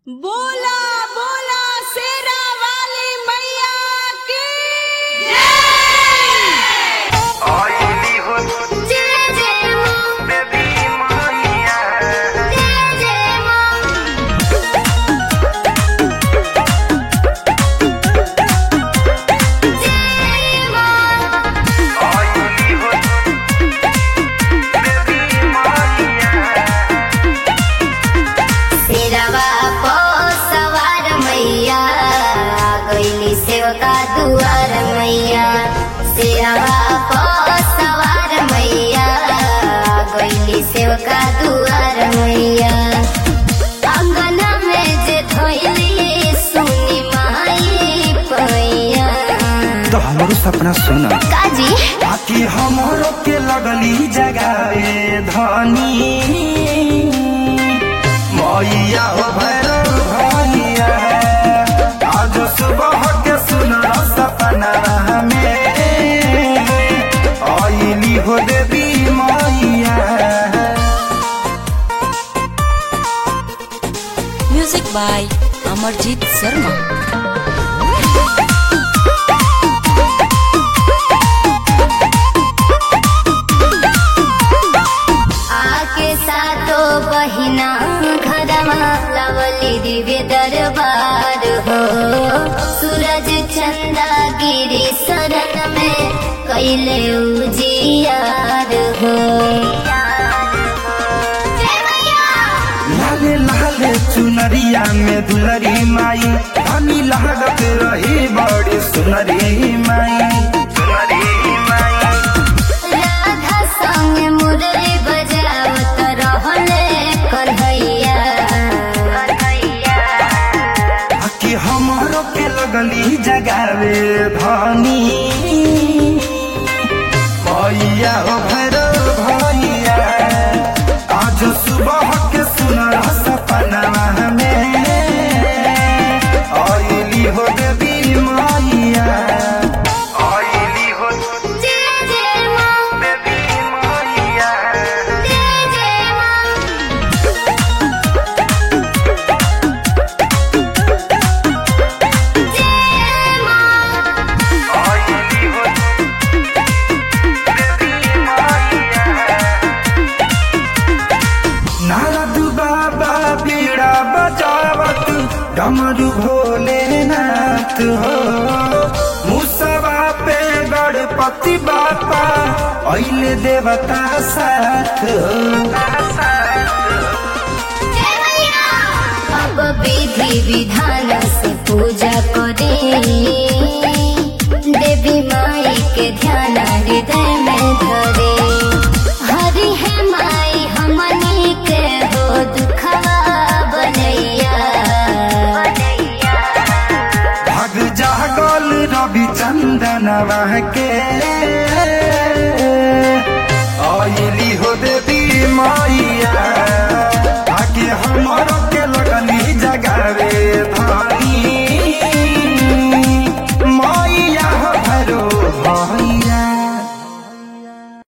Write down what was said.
बोला बोला शेरा वाली मैया की आईली हो जय जय मां बेबी माहिया जय जय मां जय मां आईली हो बेबी माहिया सिरवा पो सवार मैया गईली सेवका दुआर मैया सिरवा पो सवार मैया गईली सेवका दुआर मैया अंगना में जे धोइली सुनी माई पैया तो हमरो सपना सुन काजी आकि हमरो के लगली जगावे धनी मैया हो भैरव भैया आज सुबह के सुन सपना में आईली हो देवी मैया म्यूजिक बाय अमरजीत शर्मा आके सातो बहिना घरमा लवली दिव्य दरबार हो सूरज चंदा गिरी शरण में कैले उजियार हो लाले लाले चुनरिया में दुलरी माई धनी लागत रही बड़ी सुनरी माई सुनरी माई राधा संग मुरली बजावत रहले कन्हैया कि हमारो के लगली जगावे धनी भैया हो भैरव भैया आज सुबह के सुनर सपना में आईली हो देवी मैया आईली हो जय जय मां बेबी माहिया जय जय मां जय मां आईली हो बेबी माहिया नारद बाबा बीड़ा बजावत डमरू भोलेनाथ हो मुसवा पे गणपति बापा अइले देवता साथ हो अब विधि विधान से पूजा करे देवी माई के ध्यान हृदय में धरे हरि है माई हमनी के हो दुखवा बनैया भग जागल रवि चंदनवा के आइली हो देवी माई